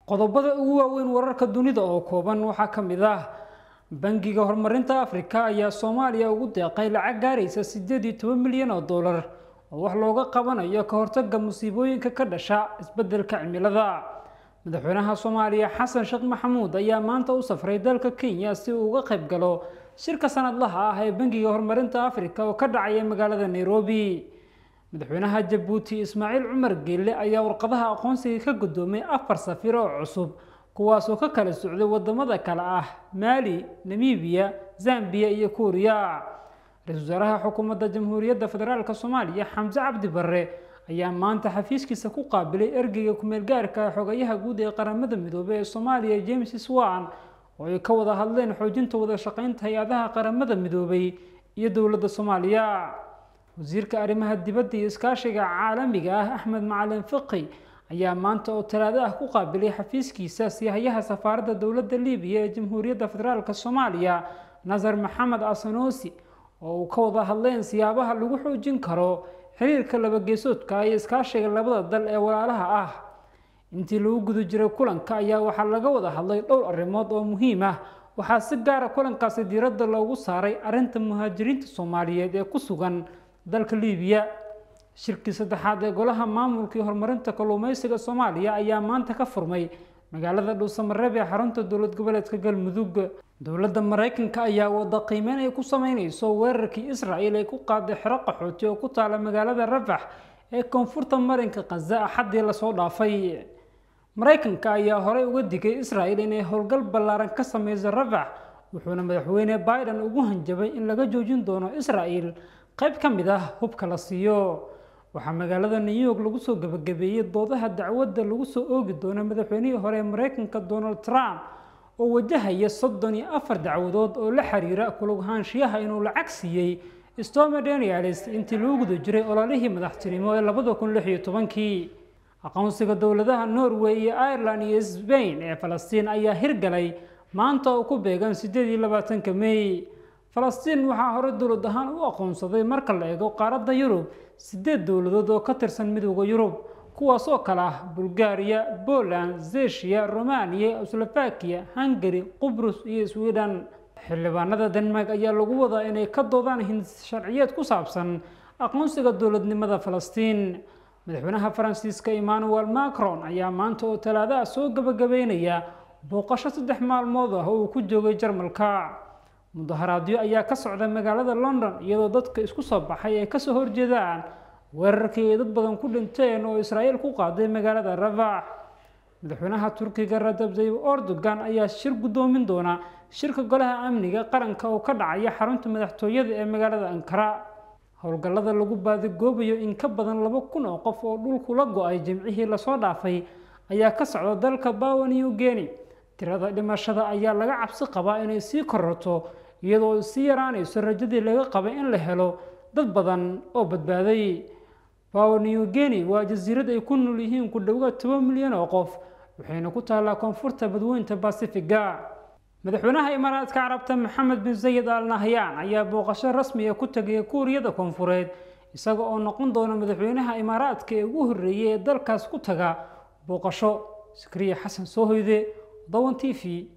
qodobada ugu waaweyn wararka dunida oo kooban waxaa ka mid ah bangiga horumarinta afrika ayaa soomaaliya ugu deeqay lacag gaaraysa sideed iyo toban milyan oo dollar oo wax looga qabanayo ka hortaga musiibooyinka ka dhasha isbedelka cimilada madaxweynaha soomaaliya xasan sheekh maxamuud ayaa maanta u safray dalka kenya si uu uga qayb galo shirka sanadlaha ah ee bangiga horumarinta afrika oo ka dhacaya magaalada nairobi madaxweynaha jabuuti ismaaciil cumar geelle ayaa warqadaha aqoonsiga ka guddoomay afar safir oo cusub kuwaasoo ka kala socday wadamada kale ah maali namibiya zambiya iyo kuuriya ra-iisul wasaaraha xukuumadda jamhuuriyadda federaalk soomaaliya xamse cabdi barre ayaa maanta xafiiskiisa ku qaabilay ergeyga kumeel gaarka xogayaha guud ee qaramada midoobey ee soomaaliya james swan oo ay ka wada hadleen xoojinta wada shaqeynta hay-adaha qaramada midoobay iyo dowladda soomaaliya wasiirka arrimaha dibadda iyo iskaashiga caalamiga ah axmed macalin fiqi ayaa maanta oo talaado ah ku qaabilay xafiiskiisa siyahayaha safaaradda dowladda libiya ee jamhuuriyadda federaalk soomaaliya nasar maxamed asanosi oo uu ka wada hadleen siyaabaha lagu xoojin karo xiriirka labageesoodka iyo iskaashiga labada dal ee walaalaha ah intii lagu guda jiray kulanka ayaa waxaa laga wada hadlay dhowr arrimood oo muhiim ah waxaa si gaara kulankaasi diiradda loogu saaray arrinta muhaajiriinta soomaaliyeed ee ku sugan dalka libiya shirkii saddexaad ee golaha maamulkii horumarinta kalluumeysiga soomaaliya ayaa maanta ka furmay magaalada dhuusamareeb ee xarunta dowlad goboleedka galmudug dowladda maraykanka ayaa wada qiimeyn ay ku sameyneyso weerarkii israel ay ku qaaday xero qaxooti oo ku taala magaalada rafax ee koonfurta marinka khaza axaddii lasoo dhaafay maraykanka ayaa horey uga digay israel inay howlgal ballaaran ka sameyso rafax wuxuuna madaxweyne biden ugu hanjabay in laga joojin doono israel qayb ka mid ah hubka la siiyo waxaa magaalada new york lagu soo gebagabeeyey doodaha dacwadda lagu soo oogi doono madaxweynihii hore ee maraykanka donald trump oo wajahaya soddon iyo afar dacwadood oo la xiriira kulugahaanshiyaha inuu lacag siiyey stormy daniels intii lagu guda jiray ololihii madaxtinimo ee labada kun lix iyo tobankii aqoonsiga dowladaha norway iyo ireland iyo sbain ee falastiin ayaa hirgalay maanta oo ku beegan sideed iyo labaatanka may falastiin waxaa hore dowlad ahaan u aqoonsaday marka la eego qaaradda yurub sideed dowladood oo ka tirsan midooda yurub kuwaas oo kale ah bulgaariya poland zeshiya romaniya slovakia hungary qubrus iyo sweden xildhibaanada denmark ayaa lagu wadaa inay ka doodaan hinsharciyeed ku saabsan aqoonsiga dowladnimada falastiin madaxweynaha faransiiska emmanuel macron ayaa maanta oo talaadaha soo gabagabeynaya booqasho saddex maalmood ah oo uu ku joogay jarmalka mudaharaadyo ayaa ka socda magaalada london iyadoo dadka isku soo baxay ay kasoo horjeedaan weerarkii ay dad badan ku dhinteen oo israa'iil ku qaaday magaalada rafax madaxweynaha turkiga rajab tayyib erdogan ayaa shir guddoomin doona shirka golaha amniga qaranka oo ka dhacaya xarunta madaxtooyada ee magaalada ankara howlgallada lagu baadigoobayo in ka badan laba kun oo qof oo dhulku la go-ay jimcihii lasoo dhaafay ayaa ka socda dalka bawa new guinea tirada dhimashada ayaa laga cabsi qabaa inay sii kororto iyadoo sii yaraanayso rajadii laga qabay in la helo dad badan oo badbaaday bawa new guinea waa jasiirad ay ku nool yihiin ku dhowaad toban milyan oo qof waxayna ku taallaa koonfurta badweynta basifiga madaxweynaha imaaraadka carabta maxamed bin zayid al nahyaan ayaa booqasho rasmi ah ku tegaya kuuriyada koonfureed isaga oo noqon doona madaxweynaha imaaraadka ee ugu horreeyay ee dalkaas ku taga booqasho sikriya xasan soo hoyde dawan t v